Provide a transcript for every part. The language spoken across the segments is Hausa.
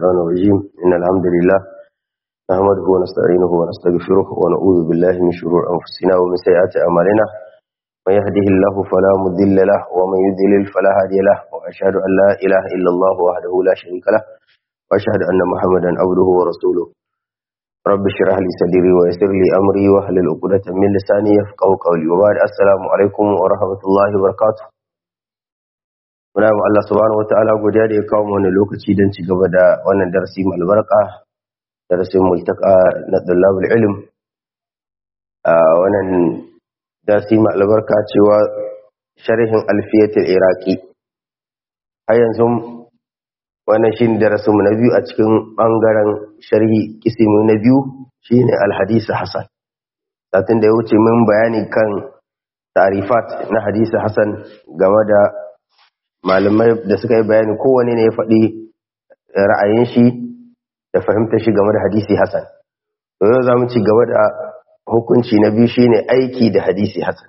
الرحمن الرجيم إن الحمد لله نحمده ونستعينه ونستغفره ونعوذ بالله من شرور أنفسنا ومن سيئات أعمالنا من يهده الله فلا مضل له ومن يضلل فلا هادي له وأشهد أن لا إله إلا الله وحده لا شريك له وأشهد أن محمدا عبده ورسوله رب اشرح لي صدري ويسر لي أمري واحلل عقدة من لساني يفقهوا قولي وبعد السلام عليكم ورحمة الله وبركاته muna ma Allah subhanahu wataala godiya da ya kawo mu wannan lokaci don ci gaba da wannan darasi mai albarka darasin multaka na dalabul ilm a wannan darasi mai albarka cewa sharhin alfiyatul iraqi har yanzu wannan shine darasin mu na biyu a cikin bangaren sharhi kisimi na biyu shine alhadisi hasan satin da ya wuce mun bayani kan tarifat na hadisi hasan game da malamai da suka yi bayani kowane ne ya faɗi ra'ayin shi da fahimtar shi game da hadisi hasan to yau za mu ci gaba da hukunci na biyu shine aiki da hadisi hasan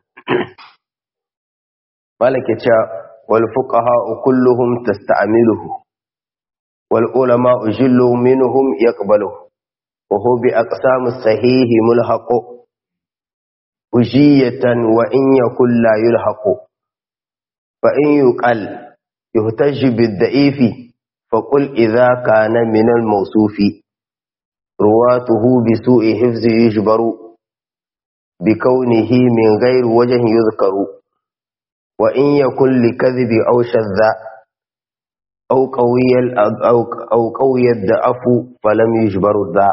malaka cewa wal fuqaha kulluhum tasta'miluhu wal ulama ujillu minhum yaqbaluhu wa huwa bi aqsam as-sahih mulhaqu ujiyatan wa in yakul la yulhaqu فإن يقل يهتج بالضعيف فقل إذا كان من الموصوف رواته بسوء حفظ يجبر بكونه من غير وجه يذكر وإن يكن لكذب أو شذ أو قوي أو قوي الضعف فلم يجبر ذا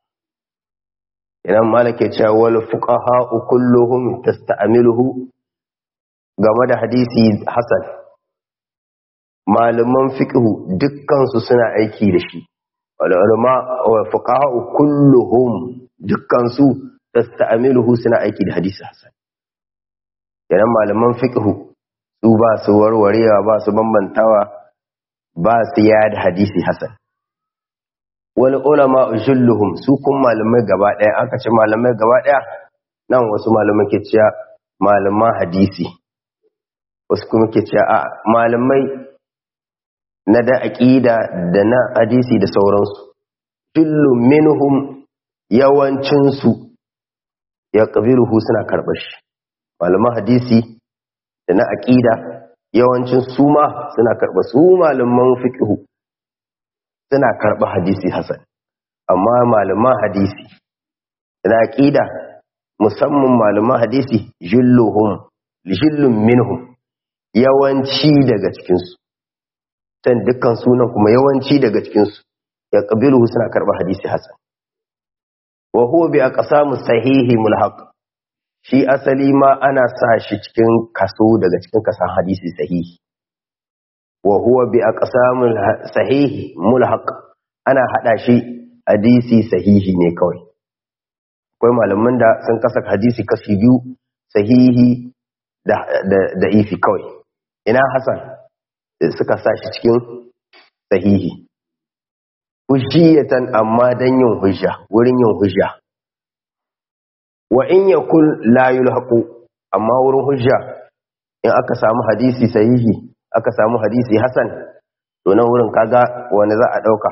إذا مالك والفقهاء كلهم تستعمله game da hadisi Hassan malaman fiqhu dukkansu suna aiki da shi ulama wa fuqaha kulluhum dukkansu tasta'miluhu suna aiki da hadisi Hassan yana malaman fiqhu su ba su warwarewa ba su bambantawa ba su yada hadisi Hassan wal ulama julluhum su kun malamai gaba daya aka ce malamai gaba daya nan wasu malamai ke cewa malaman hadisi wasu kuma ke cewa a malamai na da aƙida da na hadisi da sauransu jullun minhum yawancinsu ya ƙabiruhu suna karɓar shi malaman hadisi da na aƙida yawancin su ma suna karɓar su malaman fiƙihu suna karɓar hadisi hasan amma malaman hadisi da na aƙida musamman malaman hadisi julluhum jullun minhum yawanci daga cikinsu can dukkan sunan kuma yawanci daga cikinsu ya ƙabilu suna karɓar hadisi hasan wa huwa bi aqsamu sahihi mulhaq shi asali ma ana sa shi cikin kaso daga cikin kasan hadisi sahihi wa huwa bi aqsamu sahihi mulhaq ana hada shi hadisi sahihi ne kawai akwai malaman da sun kasa hadisi kashi biyu sahihi da da ifi kawai ina Hassan suka sa shi cikin sahihi hujjiyatan amma dan yin hujja wurin yin hujja wa in yakul la yulhaqu amma wurin hujja in aka samu hadisi sahihi aka samu hadisi Hassan to nan wurin kaga wani za a dauka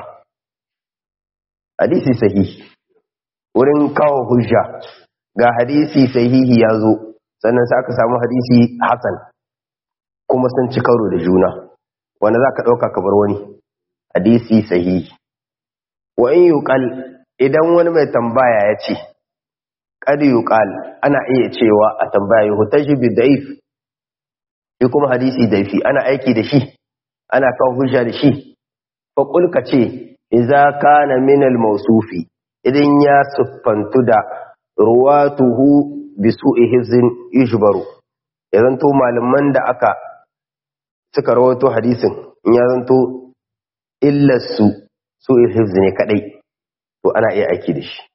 hadisi sahihi wurin kawo hujja ga hadisi sahihi ya zo sannan sai aka samu hadisi Hassan kuma sun ci karo da juna wanda za ka ɗauka kamar wani hadisi sahihi wa in yuqal idan wani mai tambaya ya ce qad yuqal ana iya cewa a tambaya yuhtaji bi da'if shi kuma hadisi daifi ana aiki da shi ana kawo hujja da shi fa qul ka ce idza kana min al mawsufi idan ya siffantu da ruwatuhu bi su'i hizin yujbaru ya zanto malaman da aka suka rawato hadisin in ya zanto illarsu su hifz ne kadai to ana iya aiki da shi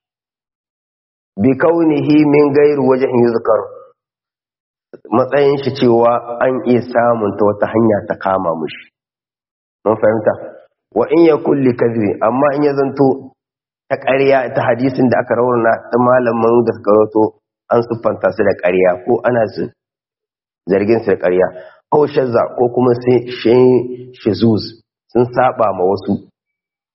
bi kaunihi min gairu wajen yuzkar matsayin shi cewa an iya samun ta wata hanya ta kama mushi mun fahimta wa in ya kulli kadhibi amma in ya zanto ta ƙarya ta hadisin da aka rauna ta malamin da suka rawato an siffanta su da ƙarya ko ana su zargin su da ƙarya ko shazza ko kuma sai shizuz sun saba ma wasu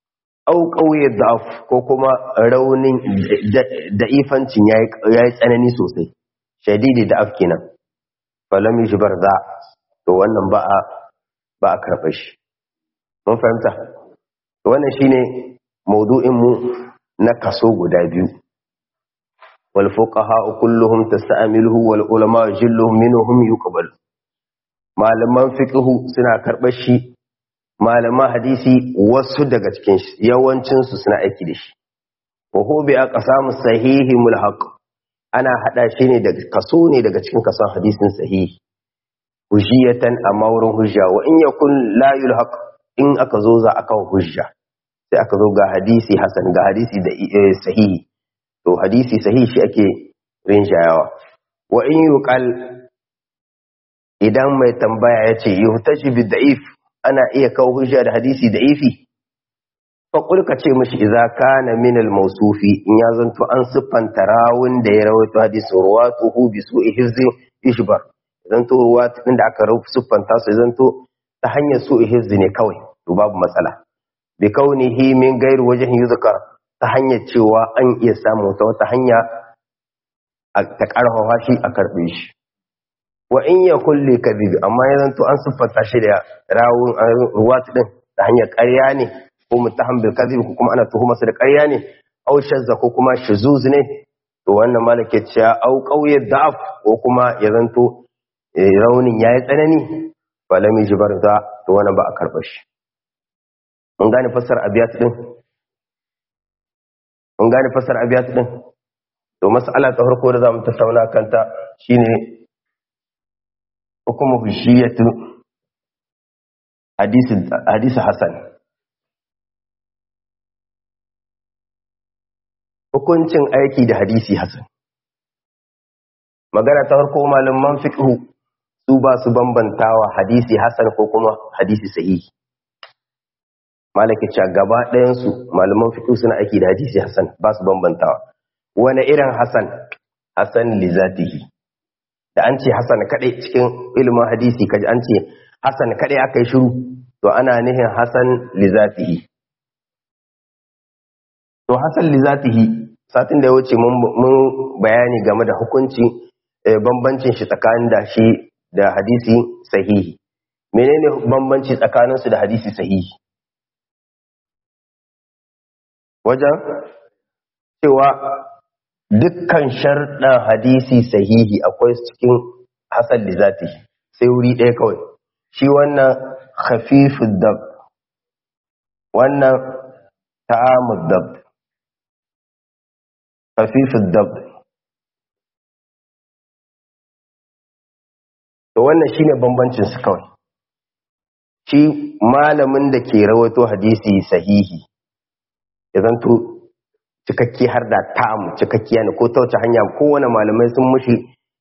au ƙauye da'af ko kuma raunin da'ifancin ya yi tsanani sosai shadidi da'af kenan falam yushbar za to wannan ba a ba a karɓar shi mun fahimta wannan shine maudu'in mu na kaso guda biyu wal fuqaha kulluhum tasta'miluhu wal ulama jilluhum minhum yuqbal malaman fiqhu suna karɓar shi malaman hadisi wasu daga cikin yawancin su suna aiki da shi wa hu bi aqsamu sahihi mulhaq ana hada shi ne daga kaso ne daga cikin kason hadisin sahihi hujjiyatan amma wurin hujja wa in yakun la yulhaq in aka zo za aka hujja sai aka zo ga hadisi hasan ga hadisi da sahihi to hadisi sahihi shi ake rinjayawa wa in yuqal idan mai tambaya yace yuhtaji bi da'if ana iya kawo hujja da hadisi da'ifi fa qul ka ce mishi idza kana min al mawsufi in ya zanto an siffanta rawun da ya rawaito hadisi ruwatuhu bi su'i hifzi ishbar zanto ruwat din da aka siffanta su zanto ta hanyar su'i hifzi ne kawai to babu matsala bi kaunihi min gairi wajen yuzkar ta hanyar cewa an iya samu ta wata hanya ta karfafa shi a karbe shi wa in ya kulle kadhib amma ya zanto an siffanta shi da rawun ruwat din ta hanyar ƙarya ne ko mutaham bil kadhib ko kuma ana tuhuma su da ƙarya ne aw shazza ko kuma shuzuz ne to wannan malake cewa au qawiyat da'af ko kuma ya zanto raunin yayi tsanani falami jibar za to wannan ba a karba shi mun gane fassar abiyat din mun gane fassar abiyat din to mas'ala ta farko da zamu tattauna kanta shine hukumu hujjiyatu hadisi hadisi hasan hukuncin aiki da hadisi hasan magana ta farko malaman fiqh su ba su bambantawa hadisi hasan ko kuma hadisi sahihi malaki cewa gaba ɗayansu malaman fiqh suna aiki da hadisi hasan ba su bambantawa wani irin hasan hasan li zatihi da an ce hasan kadai cikin ilimin hadisi kaji an ce hasan kadai aka yi shiru to ana nihin hasan li zatihi to hasan li zatihi satin da ya wuce mun bayani game da hukunci bambancin shi tsakanin da shi da hadisi sahihi menene bambanci tsakaninsu da hadisi sahihi wajen cewa dukkan sharɗan hadisi sahihi akwai cikin hasan da zati sai wuri ɗaya kawai shi wannan khafifud dab wannan ta'amud dab khafifud dab to wannan shine bambancin su kawai shi malamin da ke rawato hadisi sahihi ya zanto cikakke har da ta'am cikakkiya ne ko ta wace hanya kowane malamai sun mushi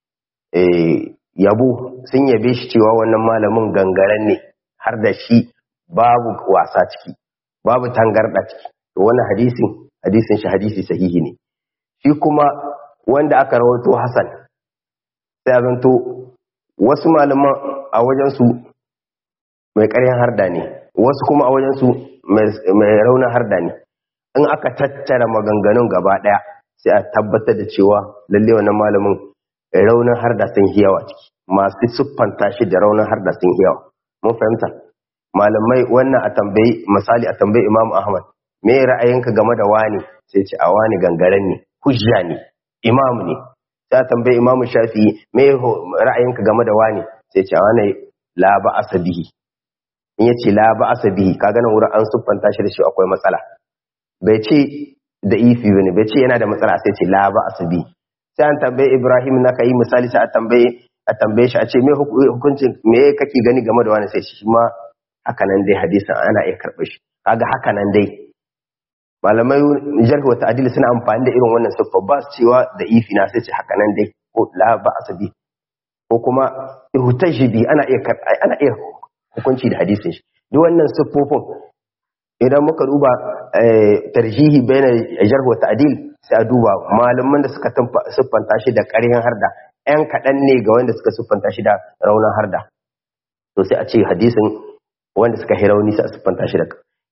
yabo sun yabe shi cewa wannan malamin gangaren ne har da shi babu wasa ciki babu tangarda ciki to wannan hadisin hadisin shi hadisi sahihi ne shi kuma wanda aka rawato hasan sai zanto wasu malaman a wajensu mai ƙaryan harda ne wasu kuma a wajensu mai raunin harda ne in aka tattara maganganun gaba ɗaya sai a tabbatar da cewa lalle wannan malamin raunin harda sun yawa ciki masu siffanta shi da raunin harda sun yawa mun fahimta malamai wannan a tambayi misali a tambayi imam ahmad me ra'ayinka game da wani sai ce a wani gangaren ne hujja ne imam ne sai a tambayi imam shafi'i me ra'ayinka game da wani sai ce a wani la ba asabihi in yace la ba asabihi kaga nan wurin an siffanta shi da shi akwai matsala bai ce da ifi bane bai ce yana da matsala sai ce la ba asabi sai an tambaye Ibrahim na kai misali sai a tambaye a tambaye shi a ce me hukuncin me kake gani game da wani sai shi ma haka nan dai hadisin ana iya karɓar shi kaga haka nan dai malamai jarh wa ta'dil suna amfani da irin wannan siffa ba su cewa da ifi na sai ce haka nan dai ko la ba asabi ko kuma ihtajibi ana iya ana iya hukunci da hadisin shi duk wannan siffofin idan muka duba tarjihi bayan jarh wa ta'dil sai a duba malaman da suka siffanta shi da ƙarhin harda ɗan kaɗan ne ga wanda suka siffanta shi da raunin harda to sai a ce hadisin wanda suka hi rauni sai a siffanta shi da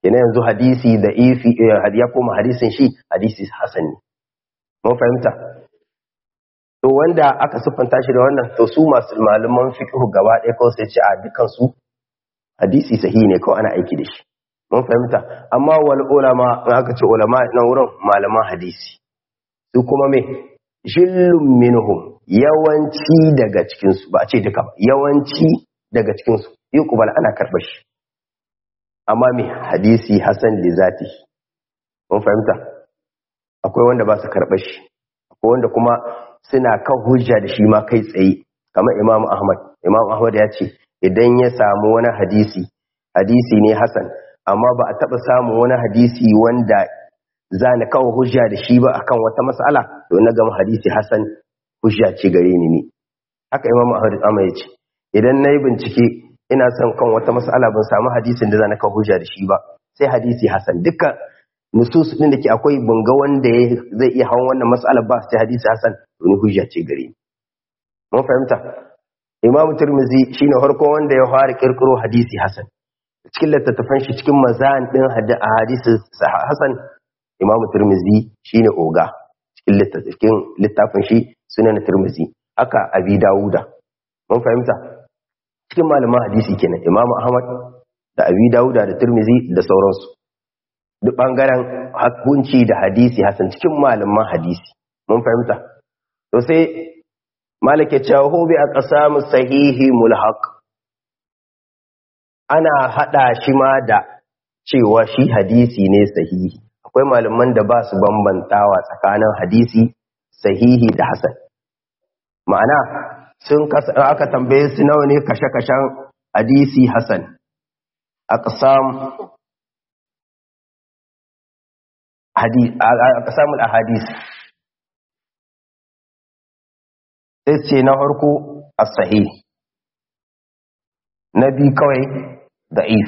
yana yanzu hadisi da ifi ya koma hadisin shi hadisi hasan ne mun fahimta to wanda aka siffanta shi da wannan to su masu malaman fiqh gaba ɗaya kawai sai ce a dukan su hadisi sahihi ne kawai ana aiki da shi mun fahimta amma wal ulama in aka ce ulama nan wurin malaman hadisi su kuma me jillun minhum yawanci daga cikin su ba a ce duka ba yawanci daga cikin su yuqbal ana karɓar shi amma me hadisi hasan li zati mun fahimta akwai wanda ba su karɓar shi akwai wanda kuma suna kan hujja da shi ma kai tsaye kamar imam ahmad imam ahmad ya ce idan ya samu wani hadisi hadisi ne hasan amma ba a taɓa samun wani hadisi wanda za na kawo hujja da shi ba akan wata mas'ala to na gama hadisi hasan hujja ce gare ni ne haka imam ahmad ya ce idan na yi bincike ina son kan wata mas'ala ban samu hadisin da za na kawo hujja da shi ba sai hadisi hasan duka nusus din da ke akwai bunga wanda zai iya hawan wannan mas'alar ba sai hadisi hasan to ni hujja ce gare ni mun fahimta imam tirmizi shine farko wanda ya fara kirkiro hadisi hasan cikin littattafan shi cikin mazan din hadisi hasan imam tirmizi shine oga cikin littattafin littafin shi sunan tirmizi haka abi dawuda mun fahimta cikin malaman hadisi kenan imam ahmad da abi dawuda da tirmizi da sauransu duk bangaren hakunci da hadisi hasan cikin malaman hadisi mun fahimta to sai malake cewa hu bi aqsamu sahihi mulhaq ana hada shi ma da cewa shi hadisi ne sahihi akwai malaman da ba su bambantawa tsakanin hadisi sahihi da hasan ma'ana sun aka tambaye su nawa ne kashe-kashen hadisi hasan aqsam aqsamul ahadith sai ce na farko as-sahih na bi kawai da'if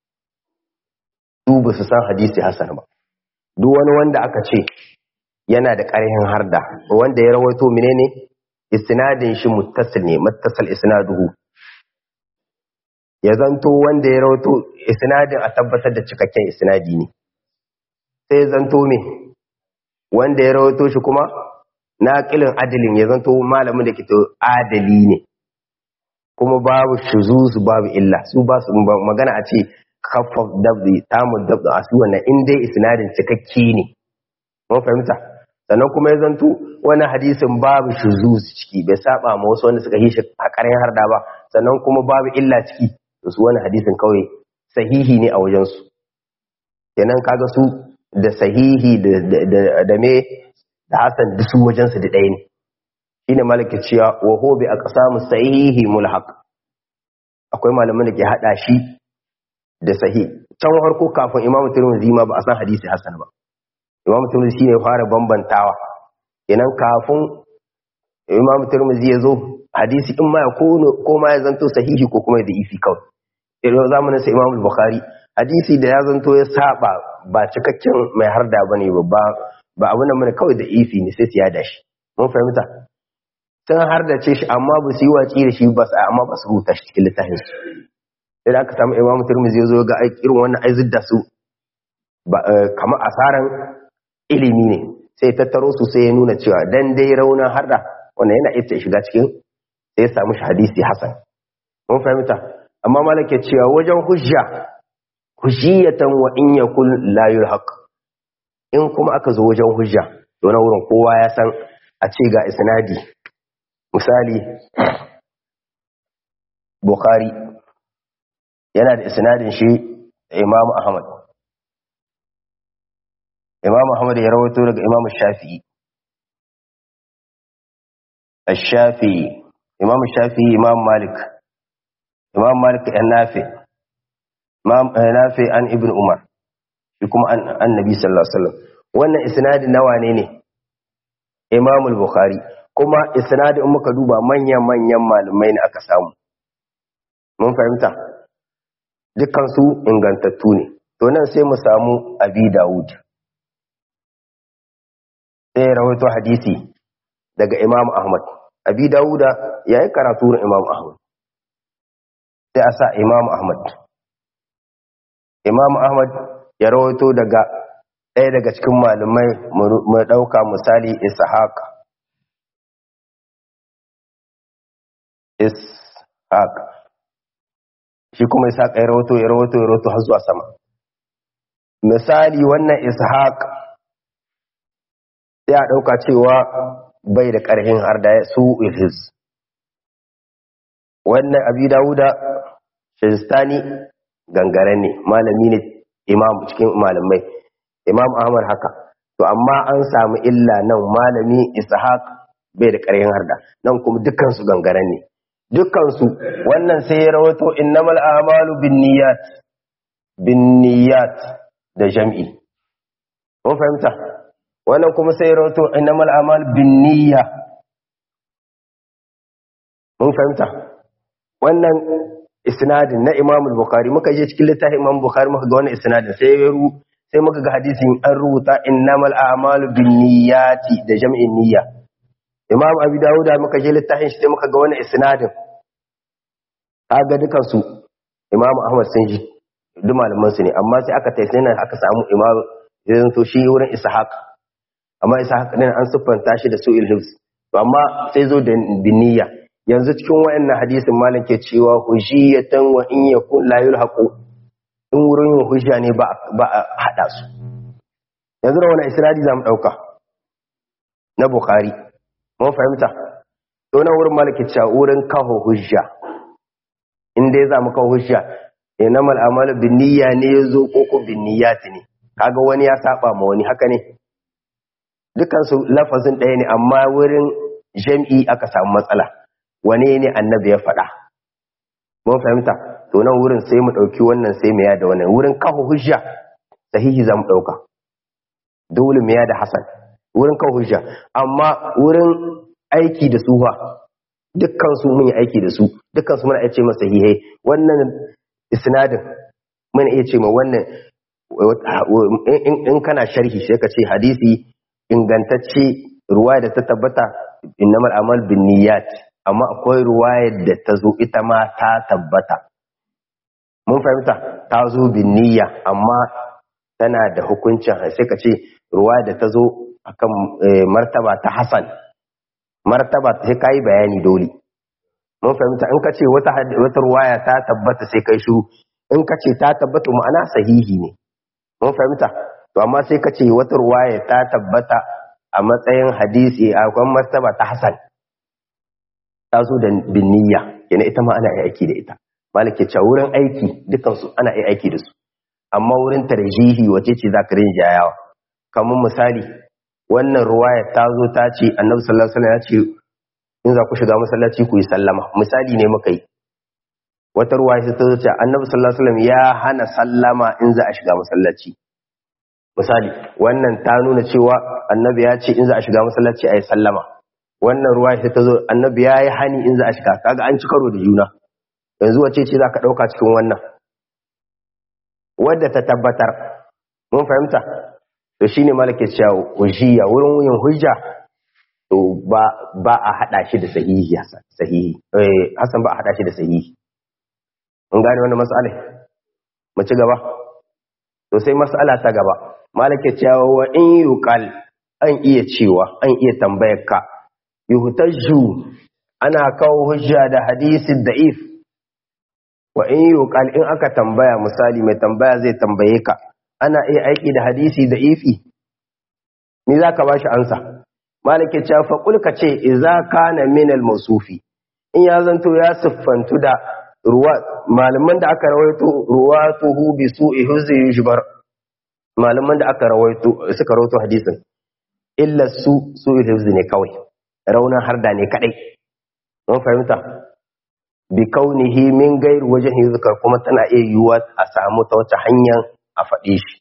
su ba su san hadisi hasan ba duk wani wanda aka ce yana da ƙarhin harda wanda ya rawaito menene isnadin shi muttasil ne muttasal isnaduhu ya zanto wanda ya rawaito isnadin a tabbatar da cikakken isnadi ne sai ya zanto me wanda ya rawaito shi kuma naqilin adalin ya zanto malamin da ke to adali ne kuma babu shuzuzu babu illa su ba su magana a ce khaffaf dabdi tamu dabdi a su wannan in dai isnadin cikakke ne mun fahimta sannan kuma ya zanto wani hadisin babu shuzuzu ciki bai saba ma wasu wanda suka yi shi a ƙarin harda ba sannan kuma babu illa ciki to su wani hadisin kawai sahihi ne a wajen su kenan kaga su da sahihi da me da hasan da su wajen su da ɗaya ne shine malaka cewa wa hu bi aqsamu sahihi mulhaq akwai malaman da ke hada shi da sahih can farko kafin imamu tirmidhi ma ba a san hadisi hasan ba imamu tirmidhi shine fara bambantawa kenan kafin imamu tirmidhi ya zo hadisi in ma ya ko ma ya zanto sahihi ko kuma da ifi kawai irin zamanin sa imamu bukhari hadisi da ya zanto ya saba ba cikakken mai harda bane ba ba abin da mana kawai da ifi ne sai su yada shi mun fahimta sun har da ce shi amma ba su yi watsi da shi ba amma ba su rubuta shi cikin littafin su idan aka samu imamu turmizi ya zo ga irin wannan aizid da su kamar asaran ilimi ne sai tattaro su sai ya nuna cewa dan dai raunin har da wannan yana iya shiga cikin sai ya samu shi hadisi hasan mun fahimta amma malaka cewa wajen hujja hujjiyatan wa in yakul la yulhaq in kuma aka zo wajen hujja to na wurin kowa ya san a ce ga isnadi misali bukhari yana da isnadin shi imam ahmad imam ahmad ya rawaito daga imam shafi'i الشافعي imam shafi'i imam malik imam malik an nafi imam nafi an ibn umar shi kuma an annabi sallallahu alaihi wasallam wannan isnadin nawa ne ne imam al-bukhari kuma isnadin muka duba manyan manyan malumai ne aka samu mun fahimta dukkan su ingantattu ne to nan sai mu samu abi dawud sai rawaito hadisi daga imam ahmad abi dawuda yayi karatu na imam ahmad sai a sa imam ahmad imam ahmad ya rawaito daga ɗaya daga cikin malamai mu ɗauka misali ishaq ishaq shi kuma ishaq ya rawaito ya rawaito ya rawaito har zuwa sama misali wannan ishaq sai a ɗauka cewa bai da ƙarfin har da su ilhis wannan abi dawuda shazistani gangaren ne malami ne imam cikin malamai imam ahmad haka to amma an samu illa nan malami ishaq bai da ƙarfin harda nan kuma dukansu gangaren ne dukansu wannan sai ya rawato innamal a'malu binniyat binniyat da jam'i mun fahimta wannan kuma sai ya rawato innamal a'malu binniyya mun fahimta wannan isnadin na Imam Bukhari muka je cikin littafin Imam Bukhari muka ga wannan isnadin sai ya ru sai muka ga hadisin an rubuta innamal a'malu binniyati da jam'in niyya Imam Abi Dawud muka je littafin shi sai muka ga wannan isnadin kaga dukan su Imam Ahmad sun ji duk malaman su ne amma sai aka tayi nan aka samu Imam zai to shi wurin Ishaq amma Ishaq din an siffanta shi da su'il hifz to amma sai zo da binniya yanzu cikin wayannan hadisin malam ke cewa hujiyatan wa in yakun la yulhaqu in wurin yin hujja ne ba ba a hada su yanzu da wannan isnadi zamu dauka na bukhari mun fahimta to nan wurin malam ke cewa wurin kaho hujja in dai zamu kawo hujja innamal a'malu binniyya ne yazo ko ko binniyati ne kaga wani ya saba ma wani haka ne dukan su lafazin ɗaya ne amma wurin jam'i aka samu matsala wane ne annabi ya faɗa mun fahimta to nan wurin sai mu ɗauki wannan sai mu yada wannan wurin kafa hujja sahihi za mu ɗauka dole mu yada hasan wurin kafa hujja amma wurin aiki da suha dukkan su mun yi aiki da su dukkan su muna iya ce masa sahihai wannan isnadin muna iya ce ma wannan in kana sharhi sai ka ce hadisi ingantacce ruwa da ta tabbata innamal amal bin niyyat amma akwai ruwayar da ta zo ita ma ta tabbata mun fahimta ta zo bin niyya amma tana da hukuncin sai ka ce ruwa da ta zo akan martaba ta hasan martaba ta sai kai bayani dole mun fahimta in ka ce wata wata ruwaya ta tabbata sai kai shiru in ka ce ta tabbata ma'ana sahihi ne mun fahimta to amma sai ka ce wata ruwaya ta tabbata a matsayin hadisi a kwan martaba ta hasan ta zo da binniya yana ita ma ana yi aiki da ita malake cewa wurin aiki dukansu ana yi aiki da su amma wurin tarjihi wace ce za ka rinja yawa kamar misali wannan ruwaya ta zo ta ce annabi sallallahu alaihi wasallam ya ce in za ku shiga masallaci ku yi sallama misali ne muka yi wata ruwaya ta zo ce annabi sallallahu alaihi wasallam ya hana sallama in za a shiga masallaci misali wannan ta nuna cewa annabi ya ce in za a shiga masallaci a yi sallama wannan ruwa sai ta zo annabi ya yi hani in za a shiga kaga an ci karo da juna yanzu wace ce za ka ɗauka cikin wannan wadda ta tabbatar mun fahimta to shine malake cewa hujjiya wurin yin hujja to ba ba a hada shi da sahihi hasan sahihi eh hasan ba a hada shi da sahihi mun gane wannan mas'ala mu ci gaba to sai mas'ala ta gaba malake cewa wa in yuqal an iya cewa an iya tambayar ka yuhtajju ana kawo hujja da hadisin da'if wa in yuqal in aka tambaya misali mai tambaya zai tambaye ka ana iya aiki da hadisi da'ifi me zaka bashi ansa malike cewa fa kul ka ce idza kana min al mawsufi in ya zanto ya siffantu da ruwa malaman da aka rawaito ruwatuhu bi su'i huzi yujbar malaman da aka rawaito suka rawaito hadisin illa su su'i huzi ne kawai raunin harda ne kadai mun fahimta bi kaunihi min gairi wajen zikar kuma tana iya yiwuwa a samu ta wata hanyar a faɗe shi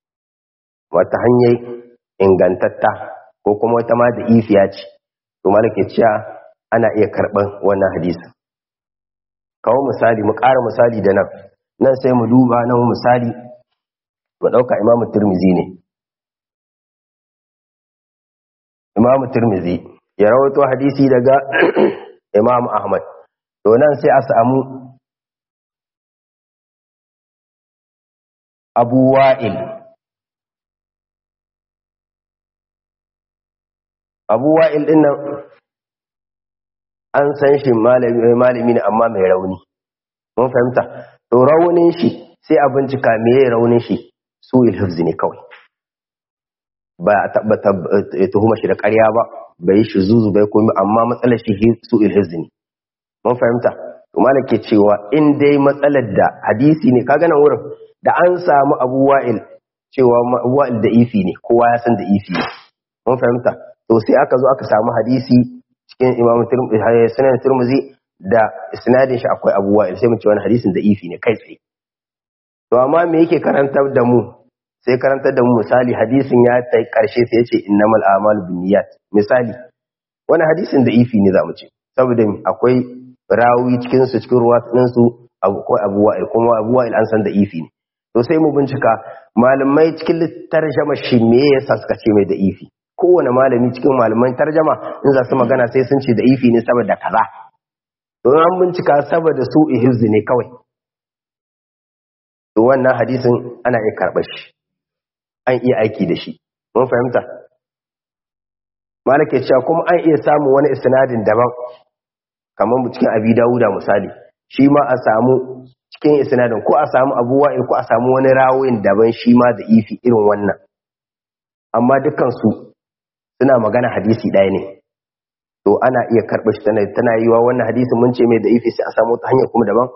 wata hanyar ingantatta ko kuma wata ma da ifiya ce to malaka cewa ana iya karɓar wannan hadisi kawo misali mu ƙara misali da nan nan sai mu duba nan misali mu ɗauka imamu turmizi ne imamu turmizi ya rawato hadisi daga imamu ahmad to nan sai a samu abu wa'il abu wa'il din nan an san shi malami ne amma mai rauni mun fahimta to raunin shi sai a bincika meye raunin shi su ilhifzi ne kawai ba a tabbata tuhuma shi da ƙarya ba bai shi zuzu bai komi amma matsalar shi su ilhifzi ne mun fahimta to malam ke cewa in dai matsalar da hadisi ne kaga nan wurin da an samu abu wa'il cewa abu wa'il da ifi ne kowa ya san da ifi ne mun fahimta to sai aka zo aka samu hadisi cikin imam sunan turmuzi da isnadin shi akwai abu wa'il sai mu ce wani hadisin da ifi ne kai tsaye to amma me yake karantar da mu sai karantar da mu misali hadisin ya ta karshe sai ya ce innamal a'malu binniyat misali wani hadisin da ifi ne zamu ce saboda akwai rawi cikin su cikin ruwa din su akwai abu wa'il kuma abu wa'il an san da ifi ne to sai mu bincika malamai cikin tarjama shi me yasa suka ce mai da ifi kowane malami cikin malaman tarjama in za su magana sai sun ce da ifi ne saboda kaza to an bincika saboda su ihizzi ne kawai to wannan hadisin ana iya karɓar shi an iya aiki da shi mun fahimta malake cewa kuma an iya samun wani isnadin daban kamar cikin abi dawuda misali shi ma a samu cikin isnadin ko a samu abu wa'il ko a samu wani rawin daban shi ma da ifi irin wannan amma dukansu suna magana hadisi ɗaya ne to ana iya karɓar shi tana yi wa wannan hadisi mun ce mai da ifi sai a samu ta hanyar kuma daban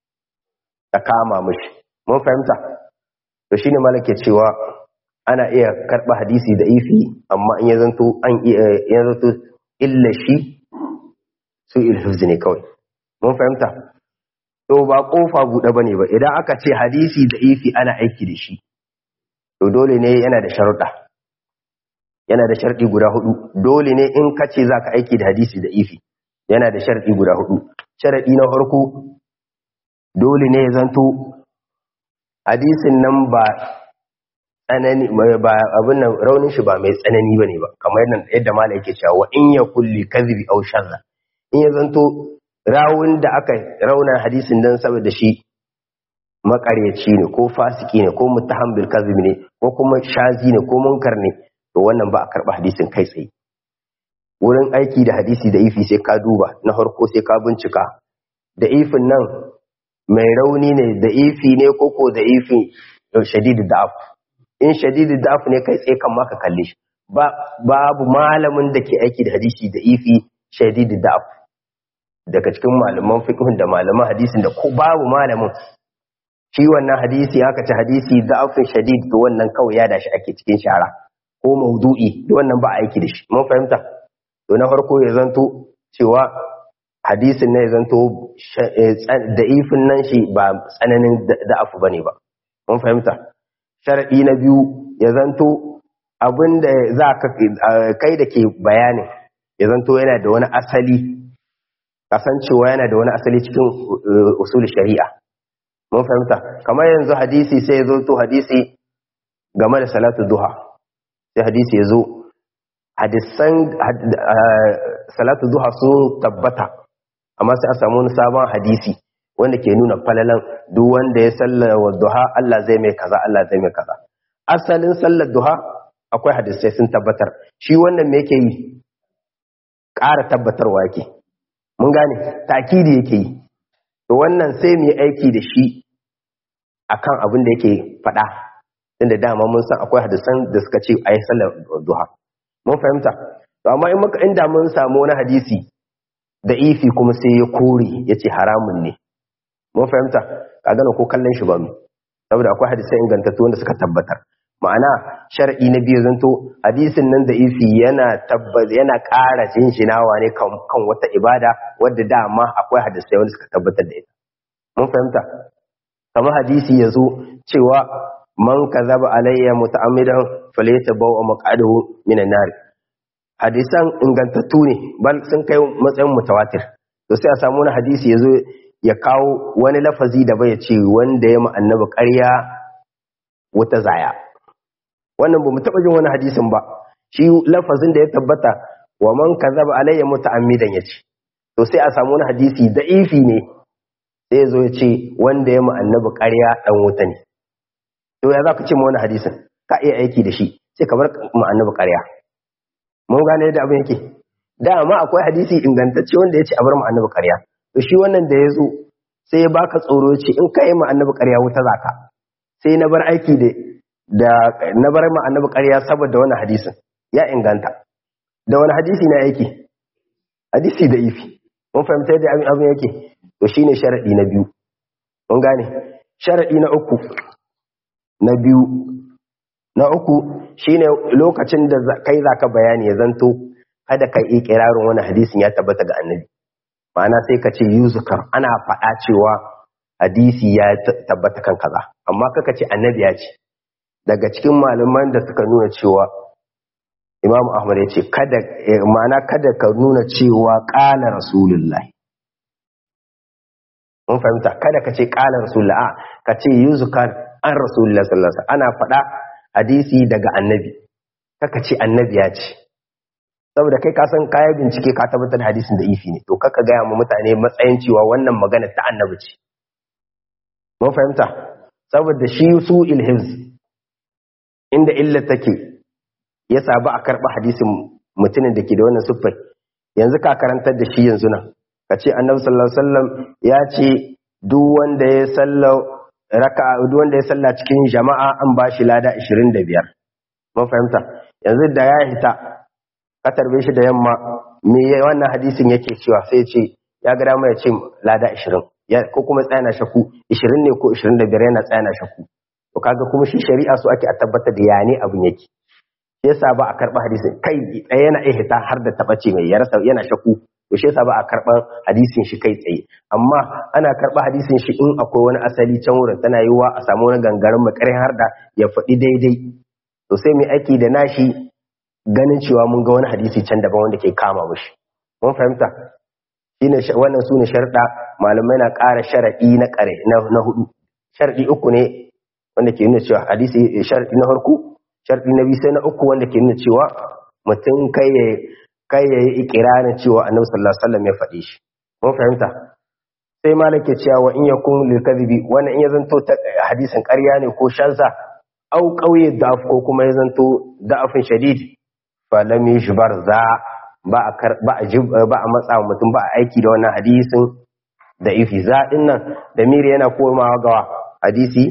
ta kama mashi mun fahimta to shine malake cewa ana iya karɓa hadisi da ifi amma in ya zanto an ya zanto illa shi su ilhifzi ne kawai mun fahimta to ba kofa buɗe bane ba idan aka ce hadisi da ifi ana aiki da shi to dole ne yana da sharuɗa yana da sharɗi guda hudu dole ne in ka ce za ka aiki da hadisi da ifi yana da sharɗi guda hudu sharaɗi na farko dole ne ya zanto hadisin nan ba tsanani ba abin nan raunin shi ba mai tsanani bane ba kamar yadda mala yake cewa wa in ya kulli kadhibi aw sharra in ya zanto rawun da aka rauna hadisin dan saboda shi makaryaci ne ko fasiki ne ko muttaham bil kadhib ne ko kuma shazi ne ko munkar ne to wannan ba a karba hadisin kai tsaye wurin aiki da hadisi da ifi sai ka duba na farko sai ka bincika da ifin nan mai rauni ne da ifi ne koko da ifi shadidu da'af in shadidu da'af ne kai tsaye kan maka kalle shi babu malamin da ke aiki da hadisi da ifi shadidu da'af daga cikin malaman fiqhun da malaman hadisin da ko babu malamin shi wannan hadisi aka ci hadisi da'afin shadid to wannan kawai ya dashi ake cikin shara ko maudu'i da wannan ba aiki da shi mun fahimta to na farko ya zanto cewa hadisin ne ya zanto da ifin nan shi ba tsananin da'afu ba ne ba mun fahimta sharaɗi na biyu ya zanto abin da za ka kai da ke bayanin ya zanto yana da wani asali kasancewa yana da wani asali cikin usul shari'a mun fahimta kamar yanzu hadisi sai ya zanto hadisi game da salatu duha sai hadisi ya zo hadisan salatu duha sun tabbata amma sai a samu wani sabon hadisi wanda ke nuna falalan duk wanda ya sallar wa duha Allah zai mai kaza Allah zai mai kaza asalin sallar duha akwai hadisai sun tabbatar shi wannan me yake yi ƙara tabbatarwa yake mun gane takidi yake yi to wannan sai mu yi aiki da shi akan abin da yake faɗa inda dama mun san akwai hadisan da suka ce a yi sallar duha mun fahimta to amma in muka inda mun samu wani hadisi da ifi kuma sai ya kore ya ce haramun ne mun fahimta ka gana ko kallon shi ba mu saboda akwai hadisai ingantattu wanda suka tabbatar ma'ana shar'i na biyu zanto hadisin nan da ifi yana tabbata yana ƙara jinjinawa ne kan wata ibada wadda dama akwai hadisai wanda suka tabbatar da ita mun fahimta kamar hadisi ya zo cewa man kazaba alayya muta'ammidan falyatabawa maq'adahu minan nar hadisan ingantattu ne bal sun kai matsayin mutawatir to sai a samu wani hadisi yazo ya kawo wani lafazi da bai ce wanda ya annabi ƙarya wata zaya wannan ba mu taɓa jin wani hadisin ba shi lafazin da ya tabbata wa man kazaba alayya muta'ammidan yace to sai a samu wani hadisi da'ifi ne sai yazo ya ce wanda ya annabi ƙarya dan wuta ne to ya za ka ce ma wani hadisin ka iya aiki da shi sai ka bar mu annabi ƙarya mun gane yadda abin yake dama akwai hadisi ingantacce wanda ya ce a bar mu annabi ƙarya to shi wannan da ya zo sai ya baka tsoro ce in ka yi ma annabi ƙarya wuta zaka sai na bar aiki da da na bar ma annabi ƙarya saboda wannan hadisin ya inganta da wani hadisi na aiki hadisi da ifi mun fahimta yadda abin abin yake to shine sharadi na biyu mun gane sharadi na uku na biyu na uku shine lokacin da kai zaka bayani ya zanto kada kai ikirarin wani hadisin ya tabbata ga annabi ma'ana sai ka ce yuzukar ana faɗa cewa hadisi ya tabbata kan kaza amma kaka ce annabi ya ce daga cikin malaman da suka nuna cewa imam ahmad ya ce kada ma'ana kada ka nuna cewa ƙala rasulullah mun fahimta kada ka ce ƙala rasulullah a ka ce yuzukar an rasulullah sallallahu alaihi ana faɗa hadisi daga annabi kaka ce annabi ya ce saboda kai ka san kayan bincike ka tabbatar hadisin da ifi ne to kaka gaya ma mutane matsayin cewa wannan magana ta annabi ce mun fahimta saboda shi su ilhiz inda illa take ya sabu a karɓa hadisin mutumin da ke da wannan siffar yanzu ka karantar da shi yanzu nan ka ce annabi sallallahu alaihi wasallam ya ce duk wanda ya salla raka duk wanda ya salla cikin jama'a an ba shi lada 25 mun fahimta yanzu da ya hita ka tarbe shi da yamma me wannan hadisin yake cewa sai ce ya ga dama ya ce lada 20 ko kuma tsaya na shaku 20 ne ko 25 yana tsaya na shaku to kaga kuma shi shari'a su ake a tabbatar da ya ne abin yake yasa ba a karɓa hadisin kai tsaye yana iya hita har da taɓace mai yarasa yana shaku to shi yasa ba a karɓar hadisin shi kai tsaye amma ana karɓa hadisin shi in akwai wani asali can wurin tana yiwuwa a samu wani gangaren makarin har da ya faɗi daidai to sai mai aiki da nashi ganin cewa mun ga wani hadisi can daban wanda ke kama mushi mun fahimta shine wannan sune sharɗa malamai na ƙara sharaɗi na ƙare na hudu sharaɗi uku ne wanda ke nuna cewa hadisi sharaɗi na farko sharɗi na biyu sai na uku wanda ke nuna cewa mutum kai ya kai ya yi ikirarin cewa annabi sallallahu alaihi wasallam ya faɗi shi mun fahimta sai malam ke cewa wa in yakun lil kadhibi wannan in ya zanto hadisin ƙarya ne ko shansa au qauye da'af ko kuma ya zanto da'afin shadid fa lam yushbar za ba a ba a ba a matsa mutum ba a aiki da wannan hadisin da ifi za din nan da miri yana komawa ga hadisi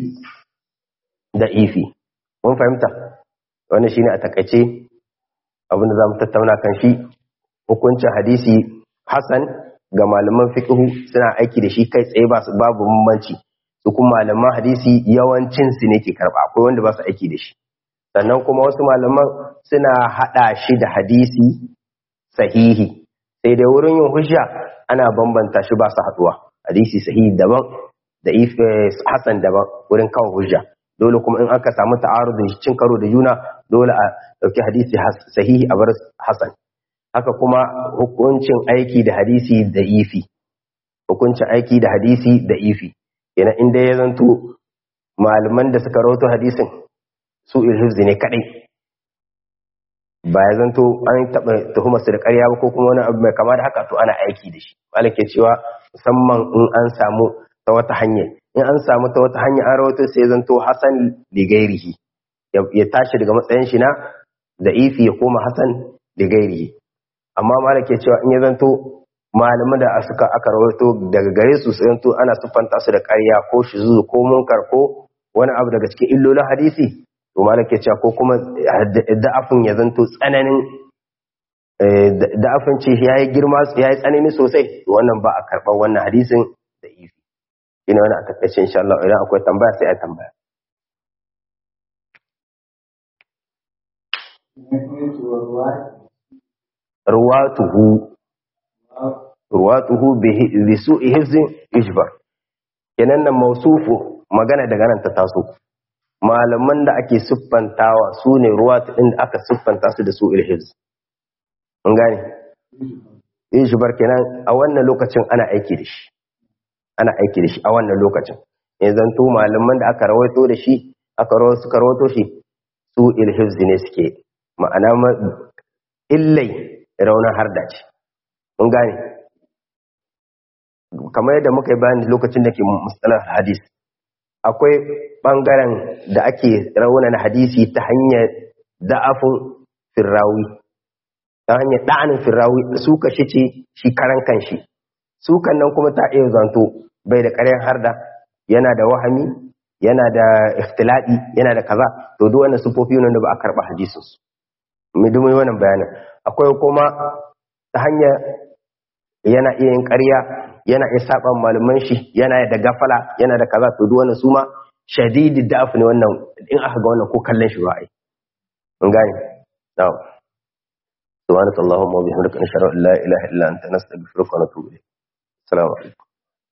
da ifi mun fahimta wannan shine a takaice abinda zamu tattauna kan shi hukuncin hadisi hasan ga malaman fiqh suna aiki da shi kai tsaye ba su babu bambanci su kuma malaman hadisi yawancin su ne ke karba akwai wanda ba su aiki da shi sannan kuma wasu malaman suna hada shi da hadisi sahihi sai dai wurin yin hujja ana bambanta shi ba su haduwa hadisi sahihi daban da hasan daban wurin kawo hujja dole kuma in aka samu ta'arudin cin karo da juna dole a dauki hadisi sahihi a bar hasan haka kuma hukuncin aiki da hadisi da ifi hukuncin aiki da hadisi da ifi yana inda ya zanto malaman da suka rawato hadisin su ilhifzi ne kadai ba ya zanto an taɓa tuhumar su da ƙarya ba ko kuma wani abu mai kama da haka to ana aiki da shi malik ke cewa musamman in an samu ta wata hanya in an samu ta wata hanya an rawato sai zanto hasan ligairihi ya tashi daga matsayin shi na da ifi ya koma hasan ligairihi amma malik ke cewa in ya zanto malaman da suka aka rawato daga gare su sai zanto ana siffanta su da ƙarya ko shizu ko munkar ko wani abu daga cikin illolin hadisi to malik ke cewa ko kuma da'afin ya zanto tsananin da'afin ce ya yi girma ya yi tsanani sosai wannan ba a karɓar wannan hadisin da ifi ina wani a takaice insha Allah idan akwai tambaya sai a tambaya ruwatuhu ruwatuhu bi su'i hifzin ishbar kenan nan mausufu magana daga nan ta taso malaman da ake siffantawa su ne ruwatu inda aka siffanta su da su'il hifz mun gane ishbar kenan a wannan lokacin ana aiki da shi ana aiki da shi a wannan lokacin in zanto malaman da aka rawaito da shi aka rawaito suka rawaito shi su ilhifzi ne suke ma'ana illai raunin harda ce mun gane kamar yadda muka yi bayani lokacin da ke mustalar hadis akwai bangaren da ake raunana hadisi ta hanyar da'afin firrawi ta hanyar da'anin firrawi su kashe ce shi karan kanshi sukan nan kuma ta iya zanto bai da ƙaryan harda yana da wahami yana da ikhtiladi yana da kaza to duk wannan sufofi ne da ba a karba hadisin su mu dumi wannan bayanin akwai kuma ta hanyar yana iya yin ƙarya yana iya saba malaman shi yana da gafala yana da kaza to duk wannan su ma shadidi da'af ne wannan in aka ga wannan ko kallon shi ba ai mun gane na'am subhanakallahumma wa bihamdika nashhadu an la ilaha illa anta nastaghfiruka wa natubu ilayk assalamu alaikum